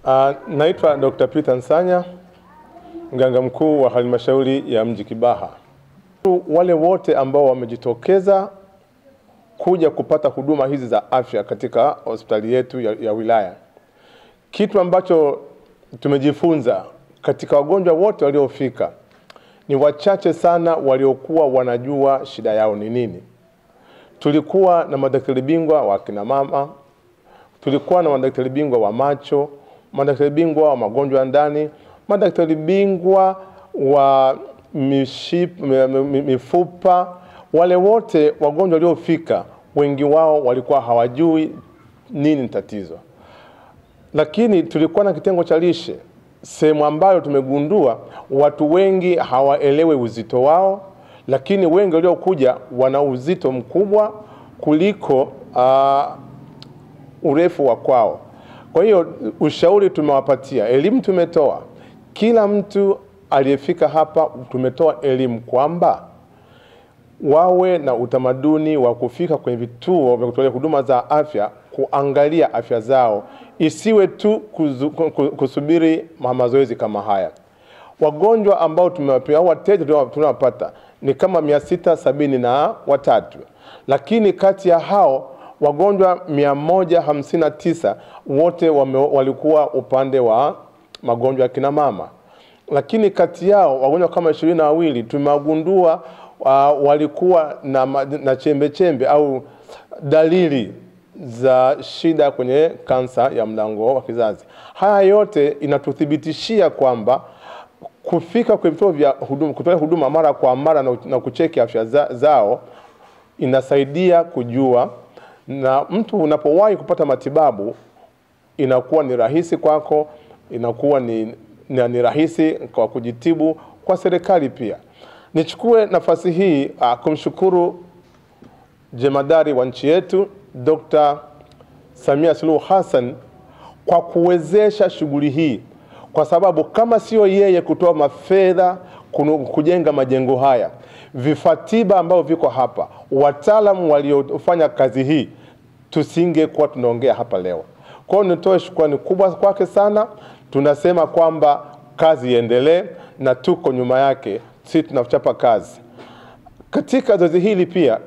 Uh, naitwa Dr. Peter Nsanya, mganga mkuu wa halmashauri ya mji Kibaha. Wale wote ambao wamejitokeza kuja kupata huduma hizi za afya katika hospitali yetu ya, ya wilaya, kitu ambacho tumejifunza katika wagonjwa wote waliofika, ni wachache sana waliokuwa wanajua shida yao ni nini. Tulikuwa na madaktari bingwa wa kina mama, tulikuwa na madaktari bingwa wa macho, madaktari bingwa wa magonjwa ya ndani, madaktari bingwa wa miship, mifupa. Wale wote wagonjwa waliofika, wengi wao walikuwa hawajui nini tatizo, lakini tulikuwa na kitengo cha lishe, sehemu ambayo tumegundua watu wengi hawaelewi uzito wao, lakini wengi waliokuja wana uzito mkubwa kuliko uh, urefu wa kwao. Kwa hiyo ushauri tumewapatia, elimu tumetoa, kila mtu aliyefika hapa tumetoa elimu kwamba wawe na utamaduni wa kufika kwenye vituo vya kutolea huduma za afya kuangalia afya zao, isiwe tu kuzu, kusubiri mazoezi kama haya. Wagonjwa ambao tumewapia au wateja tunawapata ni kama mia sita sabini na watatu, lakini kati ya hao wagonjwa mia moja hamsini na tisa wote wame, walikuwa upande wa magonjwa ya kina mama, lakini kati yao wagonjwa kama ishirini na wawili tumewagundua uh, walikuwa na, na chembe chembe au dalili za shida kwenye kansa ya mlango wa kizazi. Haya yote inatuthibitishia kwamba kufika kwenye vituo vya huduma, kutolea huduma mara kwa mara na, na kucheki afya za, zao inasaidia kujua, na mtu unapowahi kupata matibabu inakuwa ni rahisi kwako, inakuwa ni, ni, ni rahisi kwa kujitibu kwa serikali pia. Nichukue nafasi hii uh, kumshukuru jemadari wa nchi yetu Dr. Samia Suluhu Hassan kwa kuwezesha shughuli hii, kwa sababu kama sio yeye kutoa mafedha kujenga majengo haya, vifaa tiba ambavyo viko hapa, wataalamu waliofanya kazi hii, tusingekuwa tunaongea hapa leo. Kwa hiyo nitoe shukrani kubwa kwake sana. Tunasema kwamba kazi iendelee na tuko nyuma yake, si tunachapa kazi. Katika zoezi hili pia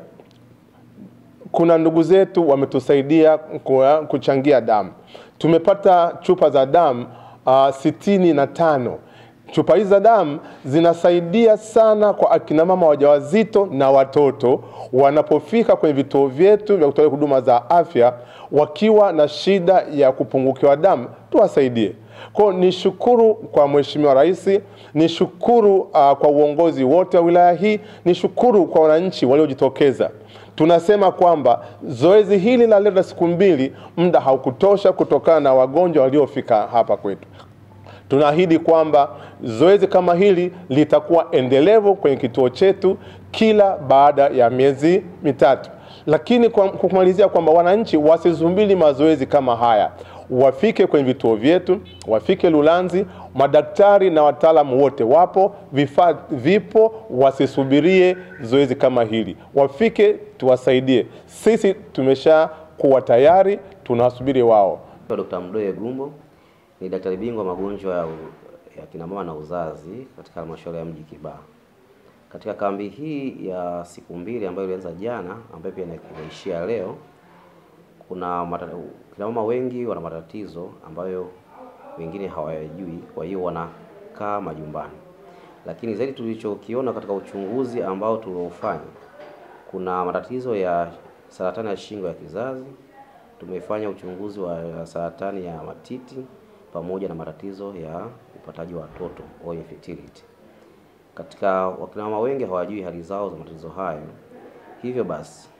kuna ndugu zetu wametusaidia kuchangia damu. Tumepata chupa za damu uh, sitini na tano. Chupa hizi za damu zinasaidia sana kwa akina mama wajawazito na watoto wanapofika kwenye vituo vyetu vya kutolea huduma za afya wakiwa na shida ya kupungukiwa damu, tuwasaidie. Kwa hiyo ni shukuru kwa Mheshimiwa Rais, ni shukuru uh, kwa uongozi wote wa wilaya hii, ni shukuru kwa wananchi waliojitokeza. Tunasema kwamba zoezi hili la leo la siku mbili, muda haukutosha kutokana na wagonjwa waliofika hapa kwetu. Tunaahidi kwamba zoezi kama hili litakuwa endelevu kwenye kituo chetu kila baada ya miezi mitatu, lakini kwa kumalizia kwamba wananchi wasisumbili mazoezi kama haya, wafike kwenye vituo vyetu, wafike Lulanzi. Madaktari na wataalamu wote wapo, vifaa vipo, wasisubirie zoezi kama hili, wafike tuwasaidie. Sisi tumesha kuwa tayari, tunawasubiri wao. Dr. Mdoe Gumbo ni daktari bingwa magonjwa ya, ya kina mama na uzazi katika halmashauri ya mji Kibaha. Katika kambi hii ya siku mbili ambayo ilianza jana, ambayo pia inaishia leo, kuna kina mama wengi wana matatizo ambayo wengine hawayajui, kwa hiyo wanakaa majumbani. Lakini zaidi tulichokiona katika uchunguzi ambao tuliofanya, kuna matatizo ya saratani ya shingo ya kizazi. Tumefanya uchunguzi wa saratani ya matiti pamoja na matatizo ya upataji wa watoto au infertility. Katika wakina mama wengi hawajui hali zao za matatizo hayo, hivyo basi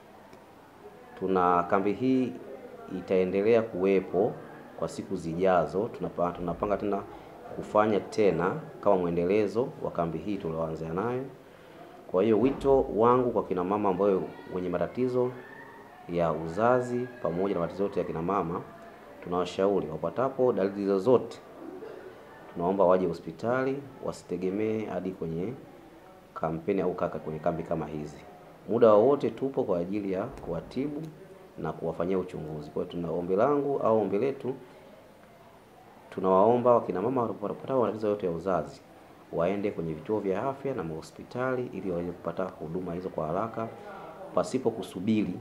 tuna kambi hii itaendelea kuwepo kwa siku zijazo. Tunapanga, tunapanga tena kufanya tena kama mwendelezo wa kambi hii tulioanza nayo. Kwa hiyo wito wangu kwa kina mama ambao wenye matatizo ya uzazi pamoja na matatizo yote ya kina mama, tunawashauri wapatapo dalili zozote, tunaomba waje hospitali, wasitegemee hadi kwenye kampeni au kaka kwenye kambi kama hizi. Muda wowote tupo kwa ajili ya kuwatibu na kuwafanyia uchunguzi. Kwa hiyo tuna ombi langu au ombi letu tunawaomba wakina mama wanapopata matatizo yote ya uzazi waende kwenye vituo vya afya na mahospitali ili waweze kupata huduma hizo kwa haraka pasipo kusubiri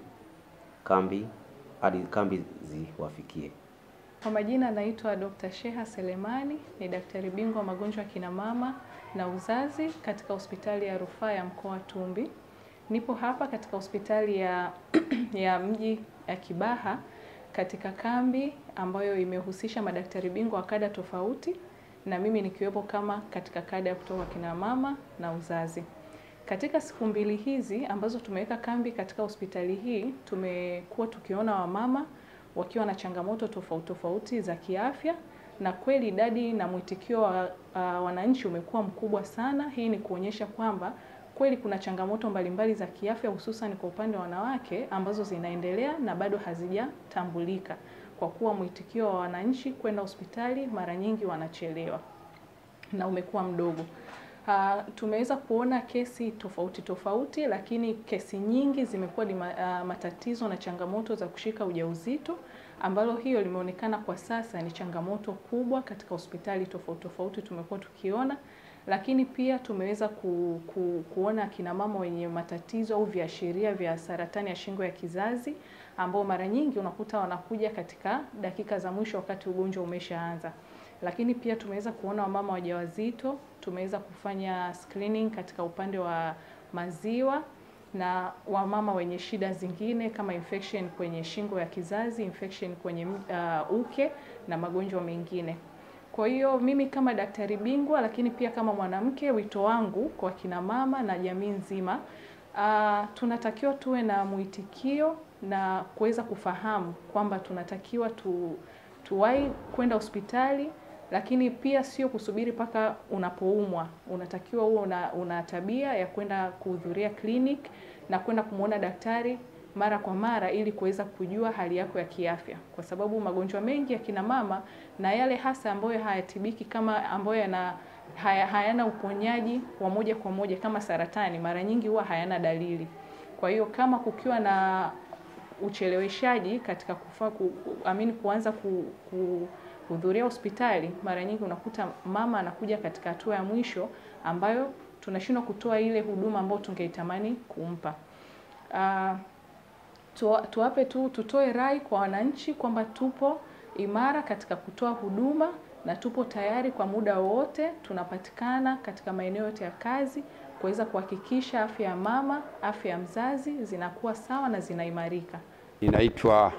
kambi hadi kambi ziwafikie. Kwa majina naitwa Dr. Sheha Selemani, ni daktari bingwa magonjwa ya kina mama na uzazi katika hospitali ya rufaa ya mkoa wa Tumbi. Nipo hapa katika hospitali ya, ya mji ya Kibaha katika kambi ambayo imehusisha madaktari bingwa wa kada tofauti na mimi nikiwepo kama katika kada ya kutoka kina mama na uzazi. Katika siku mbili hizi ambazo tumeweka kambi katika hospitali hii, tumekuwa tukiona wamama wakiwa na changamoto tofauti tofauti za kiafya, na kweli idadi na mwitikio wa uh, wananchi umekuwa mkubwa sana. Hii ni kuonyesha kwamba kweli kuna changamoto mbalimbali za kiafya hususan kwa upande wa wanawake ambazo zinaendelea na bado hazijatambulika, kwa kuwa mwitikio wa wananchi kwenda hospitali mara nyingi wanachelewa na umekuwa mdogo. Uh, tumeweza kuona kesi tofauti tofauti, lakini kesi nyingi zimekuwa ni ma, uh, matatizo na changamoto za kushika ujauzito, ambalo hiyo limeonekana kwa sasa ni changamoto kubwa katika hospitali tofauti tofauti tumekuwa tukiona, lakini pia tumeweza ku, ku, kuona akina mama wenye matatizo au viashiria vya saratani ya shingo ya kizazi ambao mara nyingi unakuta wanakuja katika dakika za mwisho wakati ugonjwa umeshaanza lakini pia tumeweza kuona wamama wajawazito, tumeweza kufanya screening katika upande wa maziwa na wamama wenye shida zingine kama infection kwenye shingo ya kizazi, infection kwenye uh, uke na magonjwa mengine. Kwa hiyo mimi kama daktari bingwa, lakini pia kama mwanamke, wito wangu kwa kina mama na jamii nzima uh, tunatakiwa tuwe na mwitikio na kuweza kufahamu kwamba tunatakiwa tu tuwahi kwenda hospitali lakini pia sio kusubiri mpaka unapoumwa. Unatakiwa huo una, una tabia ya kwenda kuhudhuria clinic na kwenda kumwona daktari mara kwa mara ili kuweza kujua hali yako ya kiafya, kwa sababu magonjwa mengi ya kina mama na yale hasa ambayo hayatibiki kama ambayo yana haya, hayana uponyaji wa moja kwa moja kama saratani, mara nyingi huwa hayana dalili. Kwa hiyo kama kukiwa na ucheleweshaji katika kufa, ku, amini kuanza ku, ku kuhudhuria hospitali, mara nyingi unakuta mama anakuja katika hatua ya mwisho ambayo tunashindwa kutoa ile huduma ambayo tungeitamani kumpa. Uh, tu, tuwape tu tutoe rai kwa wananchi kwamba tupo imara katika kutoa huduma na tupo tayari kwa muda wowote, tunapatikana katika maeneo yote ya kazi kuweza kuhakikisha afya ya mama, afya ya mzazi zinakuwa sawa na zinaimarika. Inaitwa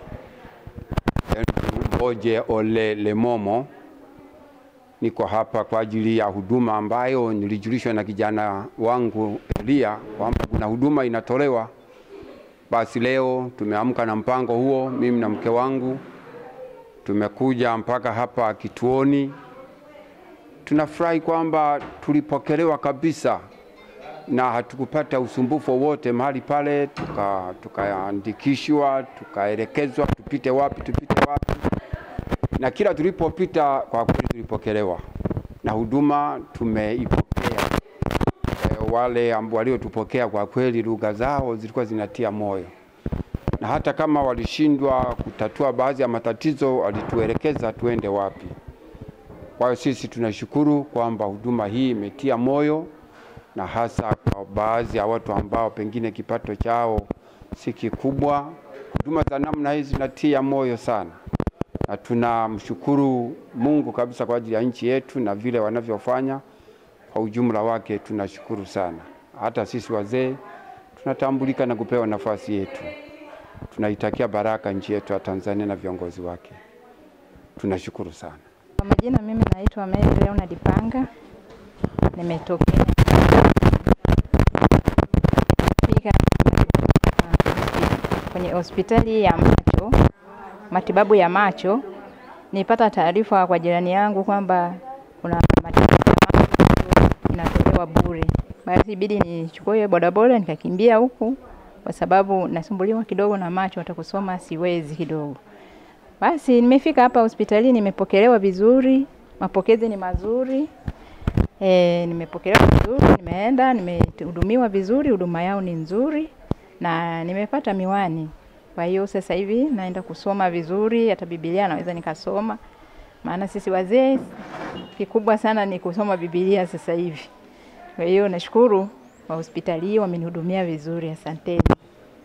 Oje Ole Lemomo. Niko hapa kwa ajili ya huduma ambayo nilijulishwa na kijana wangu Elia kwamba kuna huduma inatolewa. Basi leo tumeamka na mpango huo, mimi na mke wangu tumekuja mpaka hapa kituoni. Tunafurahi kwamba tulipokelewa kabisa na hatukupata usumbufu wowote mahali pale, tukaandikishwa, tuka tukaelekezwa tupite wapi tupite wapi, na kila tulipopita kwa kweli tulipokelewa na huduma tumeipokea. E, wale ambao waliotupokea kwa kweli lugha zao zilikuwa zinatia moyo, na hata kama walishindwa kutatua baadhi ya matatizo walituelekeza tuende wapi. Kwa hiyo sisi tunashukuru kwamba huduma hii imetia moyo na hasa kwa baadhi ya watu ambao pengine kipato chao si kikubwa. Huduma za namna hii zinatia moyo sana, na tunamshukuru Mungu kabisa kwa ajili ya nchi yetu na vile wanavyofanya kwa ujumla wake. Tunashukuru sana. Hata sisi wazee tunatambulika na kupewa nafasi yetu. Tunaitakia baraka nchi yetu ya Tanzania na viongozi wake. Tunashukuru sana. Kwa majina, mimi naitwa Mary Leonard Panga, nimetokea fika kwenye hospitali ya macho, matibabu ya macho. Nipata taarifa kwa jirani yangu kwamba kuna matibabu ya macho inatolewa bure, basi ibidi nichukue bodaboda nikakimbia huku, kwa sababu nasumbuliwa kidogo na macho, hata kusoma siwezi kidogo. Basi nimefika hapa hospitalini, nimepokelewa vizuri, mapokezi ni mazuri. E, nimepokelewa vizuri, nimeenda nimehudumiwa vizuri, huduma yao ni nzuri na nimepata miwani. Kwa hiyo sasa hivi naenda kusoma vizuri, hata Biblia naweza nikasoma. maana sisi wazee kikubwa sana ni kusoma Biblia sasa hivi. Kwa hiyo nashukuru kwa hospitali hii wamenihudumia vizuri, asanteni.